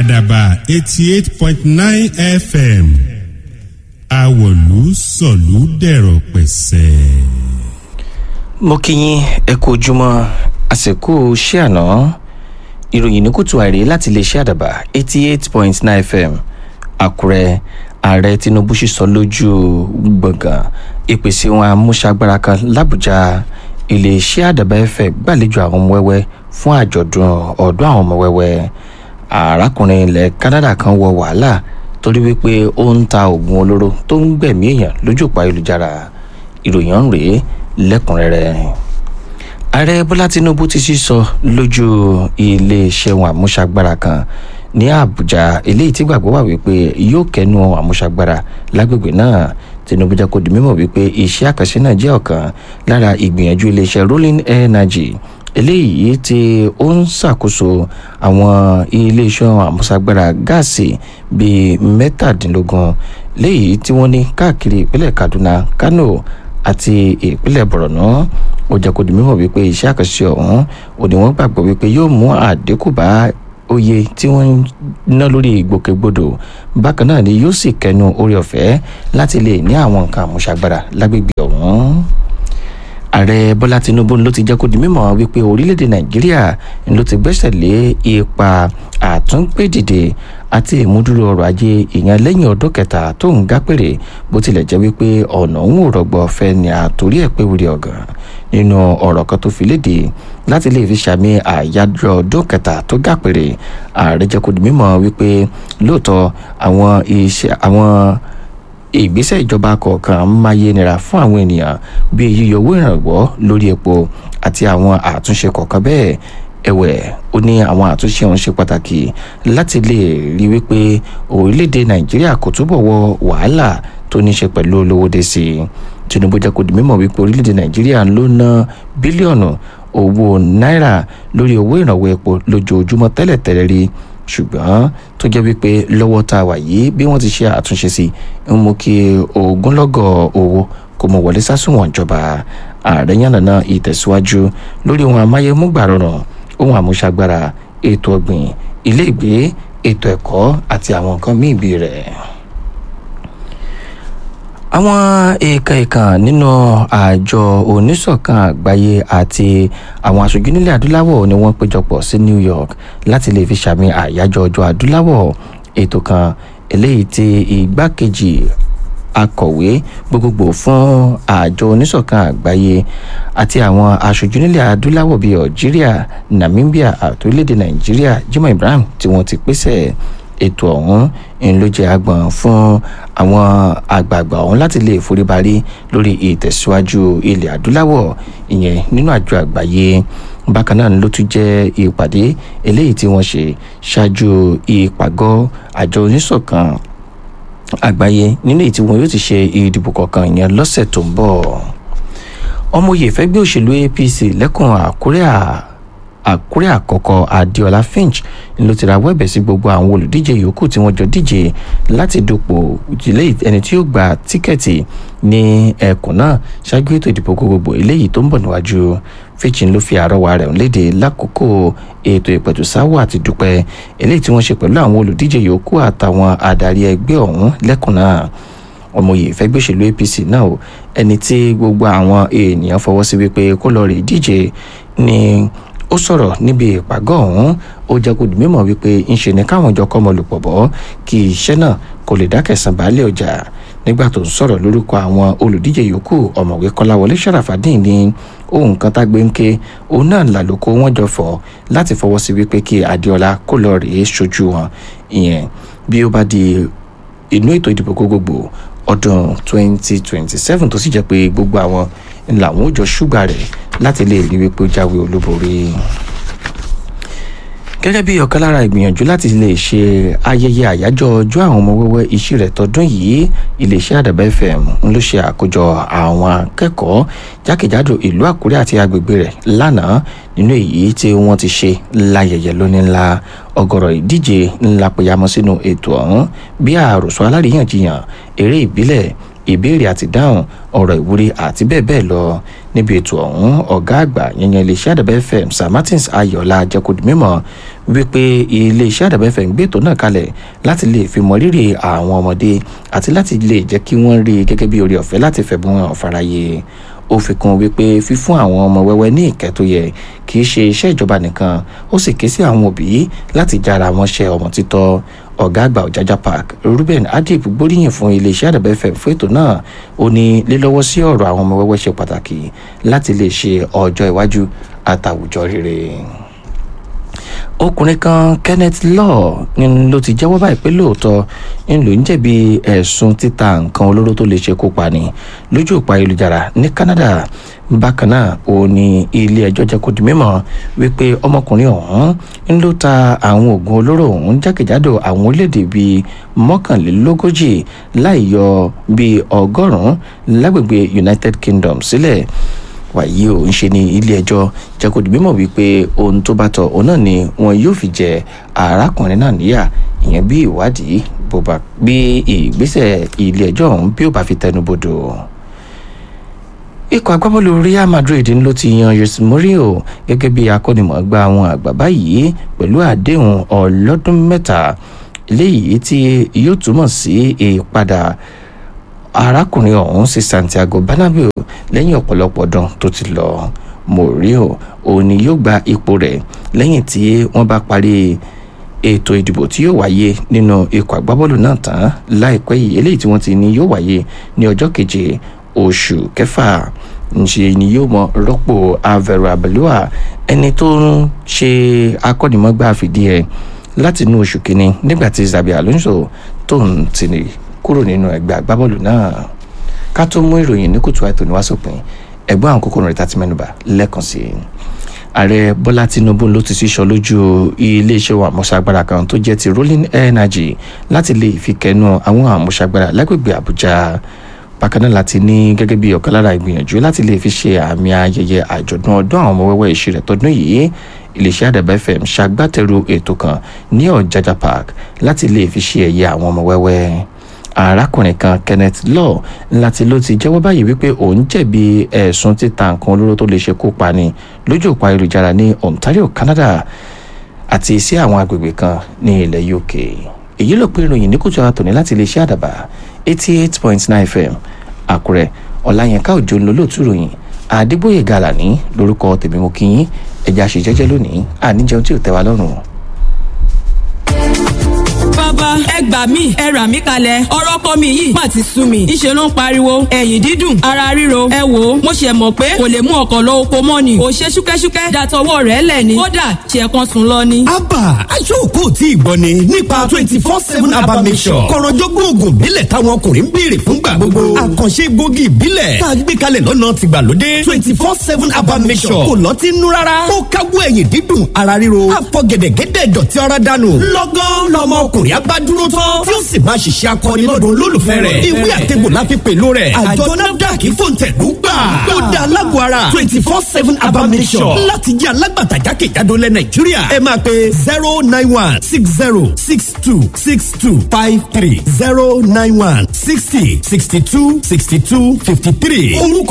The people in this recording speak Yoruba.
àdàbà eighty eight point nine fm àwọ̀lú sọ̀lú dẹ̀rọ̀ pẹ̀sẹ̀. mo kí yín ẹ kú ojúmọ́ àsìkò ṣé àná ìròyìn ní kùtù àìrí láti lè ṣe àdàbà eighty eight point nine fm àkúrẹ́ ààrẹ tinubu sì sọ lójú gbọ̀ngàn ìpèsè wọn amúṣagbára kan làbújá iléeṣẹ́ àdàbà ẹ̀fẹ̀ gbàlejò àwọn ọmọ wẹ́wẹ́ fún àjọ̀dún ọ̀dọ́ àwọn ọmọ wẹ́wẹ́ arákùnrin ilẹ̀ canada kan wọ wàhálà torí wípé ó ń ta oògùn olóró tó ń gbẹ̀mí èèyàn lójú òpá ayélujára ìròyìn ọ̀hún rèé lẹ́kùnrẹ́rẹ́ ààrẹ bọ́lá tinubu ti sísọ lójú iléeṣẹ́ wọn àmúṣagbára kan ní àbújá eléyìí tí gbàgbọ́ wà wípé yóò kẹ́nu àmúṣagbára lágbègbè náà tinubu jẹ́ kó di mímọ̀ wípé iṣẹ́ àkànṣe náà jẹ́ ọ̀kan lára ìgbìyànjú iléeṣẹ́ rolling energy eléyìí tí ó ń ṣàkóso àwọn iléeṣẹ́ àmúṣagbára gáàsì bíi mẹ́tàdínlógún léyìí tí wọ́n ní káàkiri ìpínlẹ̀ kaduna kano àti ìpínlẹ̀ borno ó jẹ́ kó di mímọ̀ wípé iṣẹ́ àkànṣe ọ̀hún ò ní wọ́n gbàgbọ́ wípé yóò mú àdínkù bá oye tí wọ́n ń ná lórí ìgbòkègbodò bákan náà ni yóò sì kẹnu orí ọ̀fẹ́ láti lè ní àwọn nǹkan àmúṣagbára lágbègbè ọ̀hún ààrẹ bọ́lá tinubu ló ti jẹ́ kó di mímọ̀ wípé orílẹ̀-èdè nàìjíríà ló ti gbẹ́sẹ̀ lé ipa àtúngbèdìde àti ìmúdúró ọrọ̀ ajé ìyẹn lẹ́yìn ọdún kẹta tó ń gápèrè bó tilẹ̀ jẹ́ wípé ọ̀nà òun ò rọgbọ fẹ́ ni àtòrí ẹ̀ pé wúri ọ̀gàn nínú ọ̀rọ̀ kan tó fi léde láti lè fi ṣàmì àyájọ́ ọdún kẹta tó gápèrè ààrẹ jẹ́ kó di mímọ̀ wípé lóòótọ́ àwọn iṣẹ́ àwọn ìgbésẹ̀ ìjọba kọ̀ọ̀kan máyé nira fún àwọn ènìyàn bíi yíyọ owó ìrànwọ́ lórí epo àti àwọn àtúnṣe kọ̀ọ̀kan bẹ́ẹ̀ ẹ̀wẹ̀ ó ní àwọn àtúnṣe ọ̀hún ṣe pàtàkì láti lè rí wípé orílẹ̀-èdè nàìjíríà kò túbọ̀ wọ wàhálà tó ní ṣe pẹ̀lú olówóde sí i tinubu jẹ́ kó di mímọ̀ wípé orílẹ̀-èdè nàìjíríà ló ná bílíọ̀nù owó náírà lórí owó ìrànwọ́ epo lójoojúmọ́ tẹ́lẹ̀tẹ́lẹ̀ rí ṣùgbọ́n tó jẹ́ wípé lọ́wọ́ tá a wà yìí bí wọ́n ti ṣe àtúnṣe sí ń mú kí ogunlọ́gọ̀ owó kó mọ wọlé sásùnwọ̀n ìjọba ààrẹ yànnàná ìtẹ̀síwájú lórí ohun amáyémúgbà rọrùn ohun àmúṣagbára ètò ọ̀gbìn ilé ìgbé ètò ẹ̀kọ́ àti àwọn nǹkan míì bí rẹ̀ àwọn èèkàn èèkàn nínú àjọ oníṣọ̀kan àgbáyé àti àwọn aṣojú nílẹ̀ adúláwọ̀ ni wọ́n péjọpọ̀ sí new york láti lè fi ṣàmì àyájọ́ ọjọ́ adúláwọ̀ ètò kan eléyìí tí igbákejì akọ̀wé gbogbogbò fún àjọ oníṣọ̀kan àgbáyé àti àwọn aṣojú nílẹ̀ adúláwọ̀ bíi algeria namibia àti orílẹ̀-èdè nàìjíríà jimoh ibrahim tí wọ́n ti pèsè ètò ọ̀hún ń ló jẹ́ agbọ̀n fún àwọn àgbààgbà ọ̀hún láti lè foríbarí lórí ìtẹ̀síwájú ilẹ̀ adúláwọ̀ ìyẹn nínú àjọ àgbáyé bákan náà ló tún jẹ́ ìpàdé eléyìí tí wọ́n ṣe ṣáájú ìpàgọ́ àjọ oníṣọ̀kan àgbáyé nínú èyí tí wọn yóò ti ṣe ìdìbò kọ̀ọ̀kan ìyẹn lọ́sẹ̀ tó ń bọ̀ ọmọye fẹ́gbẹ́ òṣèlú apc lẹ́kùn àkúrẹ́ à àkúrẹ́ àkọ́kọ́ adéọlá finch ló ti rawọ́ ẹ̀bẹ̀ sí gbogbo àwọn olùdíje yòókù tí wọ́n jọ díje láti dupò ìdílé ẹni tí yóò gba tíkẹ́ẹ̀tì ní ẹkùn náà ṣáájú ètò ìdìbò gbogbogbò eléyìí tó ń bọ̀ níwájú finch ló fi àrọwà rẹ̀ léde lákòókò ètò ìpẹ̀tùsáwọ̀ àti dúpẹ́ eléyìí tí wọ́n ṣe pẹ̀lú àwọn olùdíje yòókù àtàwọn adarí ẹgbẹ́ ọ̀hún lẹ́kùn náà ọmọye ìfẹ́gbẹ́ òṣèlú apc náà ẹni tí gbogbo àwọn èèyàn fọwọ́ sí wípé kó lọ rè díje ní ó sọ̀rọ̀ níbi ìpàgọ́ ọ̀hún ó jẹ́ kó di mímọ̀ wípé ńṣe ni káwọn jọ kọ́mọ lùpọ̀ bọ́ kí iṣẹ́ náà kò lè dákẹ̀sán baálé ọjà nígbà tó ń sọ̀rọ̀ lórúkọ àwọn olùdíje yòókù ọ̀mọ̀wé kọ́láwọlé sàràfàdín ní ohun kan tá gbé ń ké òun náà làlóko wọn jọ fọ láti fọwọ́ sí wípé kí adéọlá kó lọ rèé ṣojú wọn ìyẹn bí ó bá di inú ètò ìdìbò gbogbogbò ọdún 2027 tó sì jẹ́ pé gbogbo àwọn làwọn ò jọ ṣúgbà rẹ̀ láti lè rí wípé ó jáwé olúborí gẹ́gẹ́ bí ọ̀kan lára ìgbìyànjú láti lè ṣe ayẹyẹ àyájọ́ ọjọ́ àwọn ọmọ wẹ́wẹ́ iṣẹ́ rẹ̀ tọdún yìí iléeṣẹ́ àdàbà fm ń ló ṣe àkójọ àwọn akẹ́kọ̀ọ́ jákèjádò ìlú àkúrẹ́ àti agbègbè rẹ̀ lánàá nínú èyí tí wọ́n ti ṣe láyẹyẹ lónìí ńlá ọ̀gọ̀rọ̀ ìdíje ńlá péyàmọ́ sínú ètò ọ̀hún bí àròsọ aláríyànjiyàn eré ìbílẹ̀ ìbéèrè àti dáhùn ọ̀rọ̀ ìwúrí àti bẹ́ẹ̀ bẹ́ẹ̀ lọ níbi ètò ọ̀hún ọ̀gá àgbà yẹnyẹn iléeṣẹ́ àdàbẹ́ fm sir martins ayọ̀lá jẹ́kọ̀dì mímọ́ wípé iléeṣẹ́ àdàbẹ̀ fẹ̀ ń gbé ètò náà kalẹ̀ láti lè fi mọ rírì àwọn ọmọdé àti láti lè jẹ́ kí wọ́n rí i gẹ́gẹ́ bí oore ọ̀fẹ́ láti fẹ̀bùn hàn fáráyé ó fi kún wípé fífún àwọn ọmọ wẹ́wẹ́ ní ìkẹ́ tó yẹ kì í ṣe iṣẹ́ ìjọba nìkan ó sì ké sí àwọn òbí láti jára wọn ṣe ọmọ títọ́ ọ̀gá àgbà ọ̀jájá park ruben adib gbóríyìn fún iléeṣẹ́ àdàbẹ̀ fm fún ètò náà ó ní lílọ́wọ́ sí ọ̀rọ̀ àwọn ọmọ wẹ́wẹ́ ṣe pàtàkì láti lè ṣe ọjọ́ iwájú àtàwùjọ rere ọkùnrin kan kenneth law ń ló ti jẹ́wọ́ báyìí pé lóòótọ́ ń lò ń jẹ̀bi ẹ̀sùn títa nǹkan olóró tó lè ṣekú pani lójú òpó ayélujára ní canada bákan náà ó ní ilé ẹjọ́ jẹ́ kó di mímọ́ wípé ọmọkùnrin ọ̀hún ń ló ta àwọn oògùn olóró ọ̀hún jákèjádò àwọn orílẹ̀-èdè bíi mọ́kànlélógójì láì yọ bíi ọgọ́rùn-ún lágbègbè united kingdom sílẹ̀ wàyí ò ń ṣe ní ilé ẹjọ́ jẹ́ kó di mímọ̀ wípé ohun tó bá tọ́ òun náà ni wọn yóò fi jẹ arákùnrin náà níyà ìyẹn bí ìwádìí bó bá bí ìgbésẹ̀ ilé ẹjọ́ ọ̀hún bí ó bá fi tẹnu bodò ikọ̀ agbábọ́ọ̀lù real madrid ló ti yan jose mourinho gẹ́gẹ́ bí akọ́nimọ̀ọ́gbá àwọn àgbà báyìí pẹ̀lú àdéhùn ọlọ́dún mẹ́ta eléyìí tí yóò túmọ̀ sí ìpadà arákùnrin ọ̀hún sí santiago bernabeu lẹ́yìn ọ̀pọ̀lọpọ̀ ọdún tó ti lọ mourinho òun ni yóò gba ipò rẹ̀ lẹ́yìn tí wọ́n bá parí ètò ìdìbò tí yóò wáyé nínú ikọ̀ agbábọ́ọ̀lù náà tán láìpẹ́ yìí eléyìí tí wọ́n ti ní yóò wáyé ní ọjọ́ keje oṣù kẹfà ńṣe ni yóò mọ rọ́pò avero abelua ẹni tó ń ṣe akọ́nimọ̀gbà fìdí ẹ̀ láti inú oṣù kínní nígbà tí zabi alonso tó ń tì kúrò nínú ẹgbẹ́ agbábọ́ọ̀lù náà ká tó mú ìròyìn ní kùtù àìtò ní wàásùpin ẹ̀gbọ́n àwọn kókó rẹ̀ tàti mẹ́nuba lẹ́ẹ̀kan sí i ààrẹ bọ́lá tinubu ló ti sísọ lójú iléeṣẹ́ àmúṣagbára kan tó jẹ́ ti rolling energy láti lè fi kẹnu àwọn àmúṣagbára lágbègbè àbújá bákan náà láti ní gẹ́gẹ́ bí ọ̀kan lára ìgbìyànjú láti lè fi ṣe àmì ayẹyẹ àjọ̀dún ọdún àwọn ọmọ wẹ́wẹ́ ìṣirẹ̀ tọdún yìí iléeṣẹ́ àdàbà fm ṣagbátẹrù ètò kan ní ọ̀jájá park láti lè fi ṣe ẹ̀yẹ àwọn ọmọ wẹ́wẹ́ arákùnrin kan kenneth law láti ló ti jẹ́wọ́ báyìí wípé òun jẹ̀bi ẹ̀sùn títa nǹkan olóró tó lè ṣekú pani lójú òpó ayélujára ní ontario canada àti sí àwọn agbègbè kan ní ilẹ̀ uk èyí ló pé ìròyìn ní kùtù àtòní láti iléeṣẹ́ àdàbà eighty eight point nine fm àkúrẹ́ ọ̀làyẹnká òjò ń lo lóòtú ìròyìn àdìgbòye gàlàní lórúkọ tèmi mo kí yín ẹ̀já ṣe jẹ́jẹ́ lónìí àníjẹun tí ò tẹ́ wa lọ́rùn bàbá ẹ gbà mí ẹ rà mí kalẹ̀ ọ̀rọ̀ kọ́ mi yìí má ti sú mi ńṣe ló ń pariwo ẹ̀yìn dídùn ara ríro ẹ wò ó mo ṣe mọ̀ pé kò lè mú ọkọ̀ lọ oko mọ́ ni kò ṣe ṣúkẹ́ṣúkẹ́ dàtọwọ́ rẹ̀ lẹ̀ ni kódà ṣe kan sùn lọ ni. abba aṣọ́kò tí ì gbọ́ ni nípa twenty four seven abba mission kọ̀rọ̀jọ́gbọ́n oògùn ìbílẹ̀ táwọn ọkùnrin ń béèrè fúngbà gbogbo àkànṣe gbòógì ìbílẹ̀ tá a gbé kalẹ̀ lọ́nà tìgbàlódé twenty four seven abba mission kò lọ́ọ́ ti nú rárá ó káwọ́ ẹ̀yìn dídùn ara ríro àfọ̀gẹ̀dẹ̀gẹ̀dẹ̀ dọ̀tí ara dànù lọ́gán lọ́mọ ọkùnrin abá dúró tán tí ó sì máa ṣiṣẹ́ akọni lọ́dọ̀ olólùfẹ́ rẹ̀ ìwé àtẹ̀gbò la fi pèlú rẹ̀ àjọ nafdac fòǹtẹ̀lú gbà ó da alágbó ara twenty four seven abamisọ̀ láti jẹ́ alágbàtà jákèjádò lẹ̀ nàìjíríà ẹ máa pe zero nine one six zero six two six two five three zero nine one sixty sixty two sixty two fifty three orúkọ